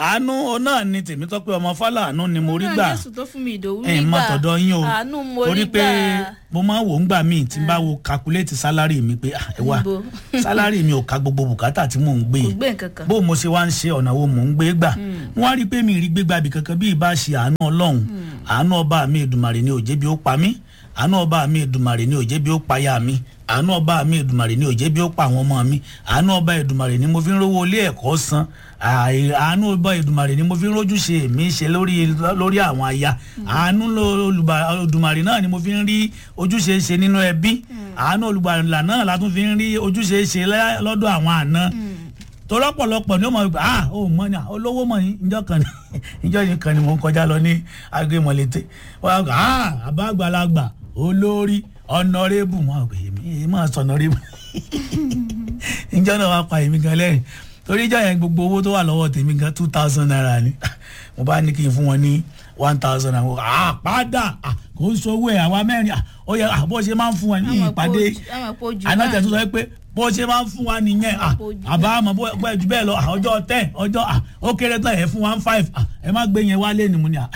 àánú náà ni tèmítọ́pẹ́ ọmọ fálàánú ni mo rí gbà náà jésù tó fún mi ìdòwú ẹ̀ rí ń má gbà tọ̀dọ̀ yín o àánú mo torí rí pé gbà mo máa ń wò ń gbà míì tí n bá wo calculate salary mi pé ah, ẹ wá Níbo? salary mi ò ka gbogbo bùkátà tí mò ń gbé kò yìí gbé nǹkan kan bó mo ṣe wá ń ṣe ọ̀nà wo mò ń gbé gbà wọ́n á rí i pé mi ì rí gbégbá ibì kankan bí ìbá ṣe àánú ọlọ́run àánú ọba mi ìdùmàrè ni òjé bí ó pa mí àánú ọba mi ìdùmàrè ni òjé bí ó pa ya mi àánú ọba mi ìdùmàrè ni òjé bí ó pa àwọn ọmọ mi àánú ọba ìdùmàrè ni mo fi ń rówó ilé ẹ̀kọ́ san àì- àánú ọba ìdùmàrè ni mo fi ń rójú ṣe èmi ṣe lórí lórí àwọn aya àánú ló- olùbà- olùdùmàrè náà ni mo fi ń rí ojúṣe ṣe nínú ẹbí àánú olùgbàlà náà la tún fi ń rí ojúṣe ṣe lẹ́- lọ́dọ̀ àwọn àna tọ́lọ́pọ̀lọpọ̀ ni ó mọ̀ wípé ah ó mọ̀ ni ah, olówó mọ̀ ní ìjọ kan ní ìjọ yìí kan ni mò ń kọjá lọ ní agbémọ̀lété wọ́n á gbà ah àbá àgbàlagbà olórí ọ̀nàrẹ́bù wọn àgbẹ̀ èmi èmi máa sọ ọ̀nàrẹ́bù ìjọ náà wàá pa èmi gan lẹ́rìn torí ìjọ yẹn gbogbo owó tó wà lọ́wọ́ tèmi gan two thousand naira ni mo bá ní kí n fún wọn ní one thousand naira ah padà ah kò ń sọ owó ẹ̀ àwa mẹ́rin ah ó yẹ ah bó ṣe máa ń fún wọn ní Àmọ́ pé ìpàdé ojú- àmọ́ pé ojú anájà náà tó sọ pé bó ṣe máa ń fún wa nìyẹn à Ojú àbá àmọ́ bó bó ẹ jù bẹ́ẹ̀ lọ à, ọjọ́ ten ọjọ́ à ó kéré tán ẹ̀ fún one five à ẹ má gbé yẹn wálé ni mo ní à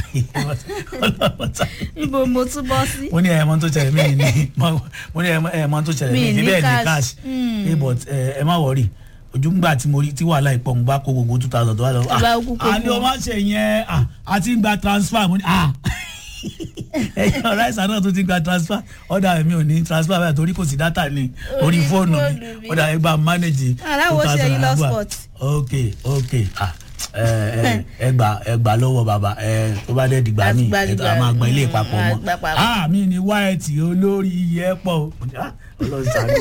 níbo mo tún bọ́ sí mo ní ẹ̀mọ́ tó ṣẹlẹ̀ mí ní mo ní ẹ̀mọ́ tó ṣẹlẹ̀ Mi mí ní ní bẹ́ẹ̀ ní cash. cash Mm. Eh, but ẹ ẹ má wọrí ojú ńgbà tí mo rí tí wàhálà ìpọ̀ ń bá kó gbogbo two thousand tó wà lọ Ìgbà kúkú à ní o fún má ṣe yẹn à àti ń gba transfer mo ní à ẹyin ọ̀rá ìsàn náà tó ti gba transfer ọ̀dà mi ò ní transfer báyìí torí kò sí data ní orí Orí fóònù mi fóònù mi. ọ̀dà ẹ bá manage Aláwo ṣe yín lọ spot. ok ok ah ẹ ẹ ẹ gbà ẹ gbà lọ́wọ́ bàbá ẹ tó bá dẹ̀ dìgbà Àti mi gbà ẹ dìgbà. a máa gbọ́ ilé Mm, ìpapọ̀ a mọ́ gbà papọ̀. ah mi ni wáyẹ̀tì olórí iye pọ̀ ah ọlọ́run ṣàánú.